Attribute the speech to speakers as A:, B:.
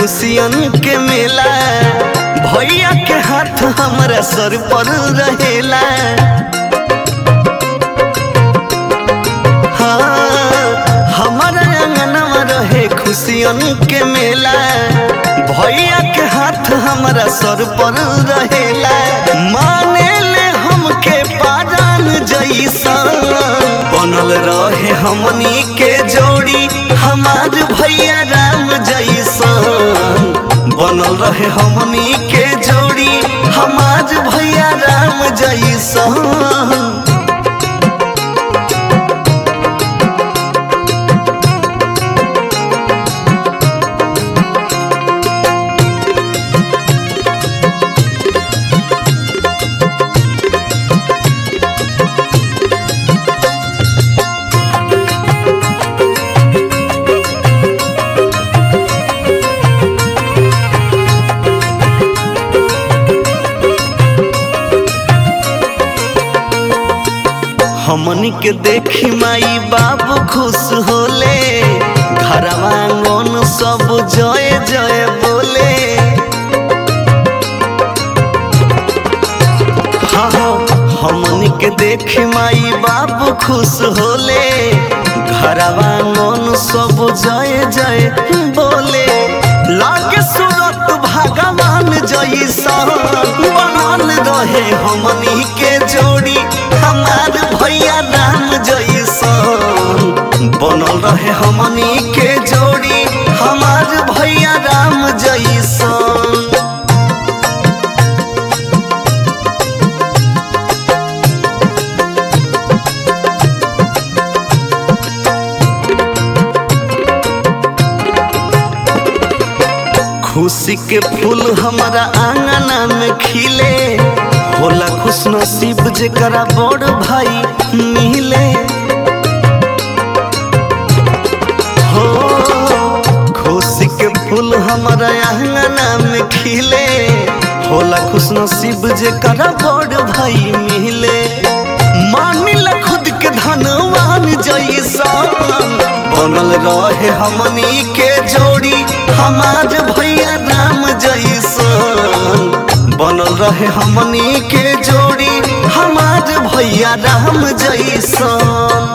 A: खुशियन के मेला भैया के हाथ हमरा सर पर रहेला हाँ, हमारा अंगनवा रहे खुशियन के मेला भैया के हाथ हमरा सर पर रहेला माने ले हमके पारान जैसा बनल रहे हमनी के जोड़ी हमार भैया राम जैसा बनल रहे हमनी के जोड़ी हमार भैया राम जैसा हमनी के देखी माई बाबू खुश होले घरवा आंगन सब जय जय बोले हाँ हाँ हमनी के देखी माई बाबू खुश होले घरवा आंगन सब जय जय बोले लागे सूरत भगवान जैसा बनल रहे हमनी के जोड़ी हमार भैया राम जैसा बनल रहे हमनी के जोड़ी हमार भैया राम जैसा खुशी के फूल हमारा आंगना में खिले होला खुश नसीब जेकरा बड़ भाई मिले हो खुशी के फूल हमारा आंगना में खिले होला खुश नसीब जेकरा बड़ भाई मिले मानिला खुद के धनवान जैसा बनल रहे हमनी के जोड़ी हमार भैया राम जैसन बनल रहे हमनी के जोड़ी हमार भैया राम जैसन